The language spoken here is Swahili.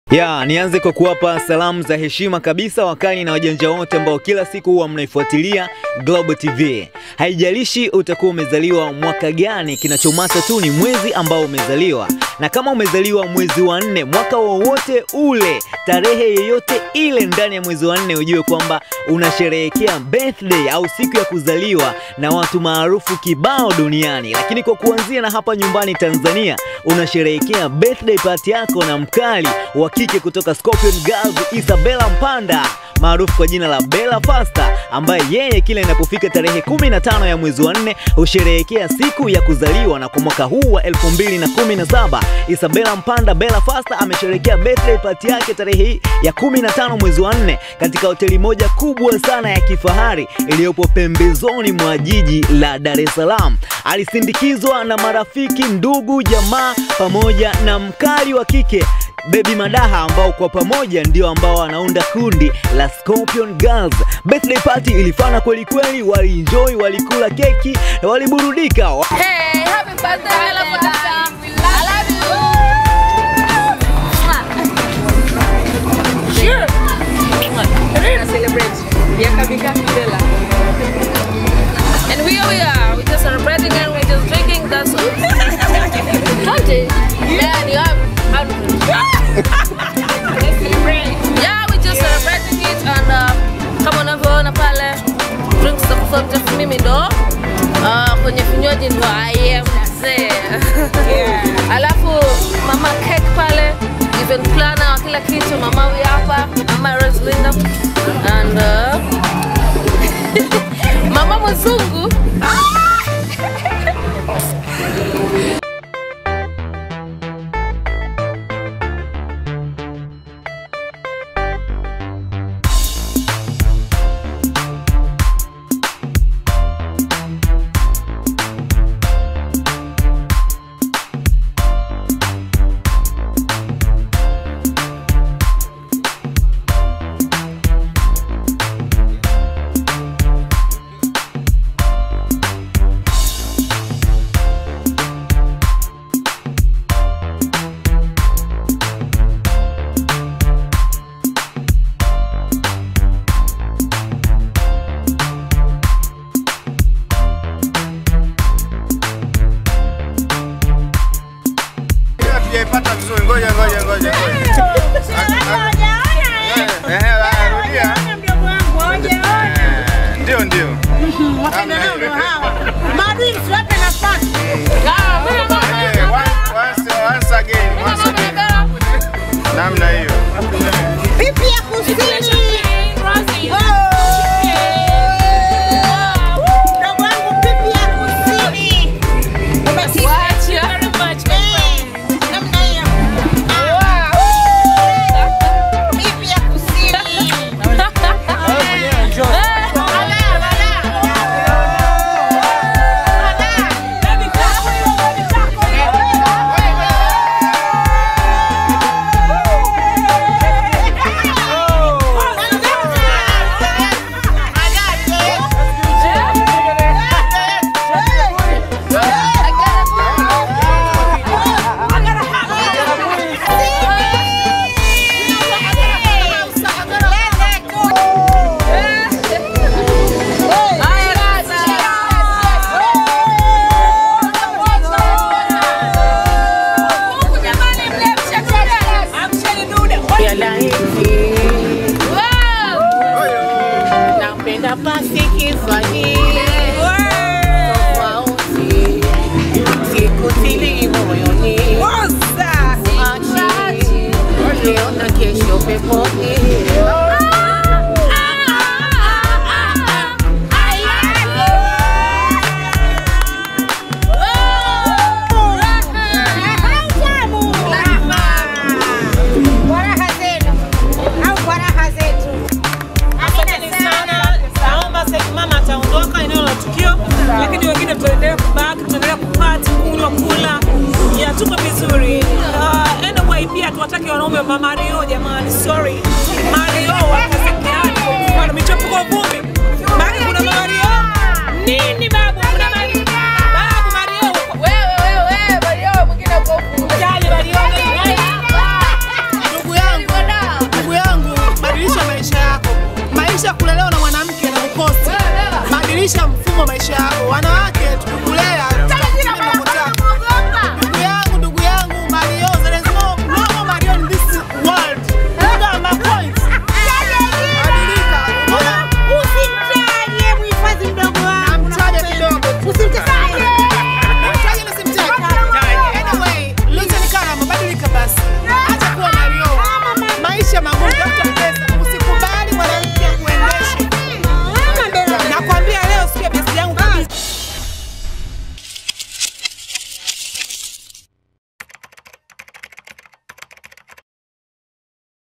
Ya, nianze kwa kuwapa salamu za heshima kabisa wakali na wajanja wote ambao kila siku huwa mnaifuatilia Global TV. Haijalishi utakuwa umezaliwa mwaka gani, kinachomata tu ni mwezi ambao umezaliwa. Na kama umezaliwa mwezi wa nne, mwaka wowote ule, tarehe yeyote ile ndani ya mwezi wa nne, ujue kwamba unasherehekea birthday au siku ya kuzaliwa na watu maarufu kibao duniani. Lakini kwa kuanzia na hapa nyumbani Tanzania, unasherehekea birthday party yako na mkali wa kike kutoka Scorpion Girls Isabella Mpanda maarufu kwa jina la Bella Fasta ambaye yeye kila inapofika tarehe 15 ya mwezi wa nne husherehekea siku ya kuzaliwa, na kwa mwaka huu wa 2017 Isabella Mpanda Bella Fasta amesherehekea birthday party yake tarehe hii ya 15 mwezi wa nne katika hoteli moja kubwa sana ya kifahari iliyopo pembezoni mwa jiji la Dar es Salaam. Alisindikizwa na marafiki, ndugu, jamaa pamoja na mkali wa kike Baby Madaha ambao kwa pamoja ndio ambao wanaunda kundi la Scorpion Girls. Birthday party ilifana kweli kweli, walienjoy, walikula keki na waliburudika. Hey, happy birthday, Bella Fasta. I love you. Sure. We're gonna celebrate miaka mingapi Bella? And here we are. We're just celebrating and we're just drinking. That's all. Twenty. Yeah, you have. Let's celebrate. Yeah, we're just celebrating it and uh, kama unavyoona pale drinks za kufuata mimi ndo uh, kwenye vinywaji ndo I am mzee. Alafu mama cake pale event planner wa kila kitu mama huyu hapa mama Rosalinda and uh, mama mzungu Hatujaipata vizuri, ngoja ngoja ngoja ngoja. Eh, eh, haya, rudia. Eh, Ndio ndio. Eh, one- once- once again, once again. Namna hiyo. Pipi ya kusini. Mdogo wangu pipi ya kusini. Eh, namna hiyo. Pipi ya kusini. ya laiti napenda pasi kifanyile tofauti sikutili moyoni Achi, leo na kesho peponi Kwa raha zenu au kwa raha zetu. Asanteni sana. Naomba sasa mama ataondoka eneo la tukio, lakini wengine tutaendelea kubaki, tutaendelea kupati, kunywa, kula. Ya tuko vizuri. Uh, anyway pia tuwatake wanaume wa Mario jamani, sorry. Mario wakasekeani kwa mfano michepuko vumbi. Bado kuna Mario. Nini babu? Kuna Mario. Babu Mario. Wewe wewe wewe Mario mwingine uko huku. Jali Mario. Ndugu yangu badilisha mfumo wa maisha yako. Wanawake tukulea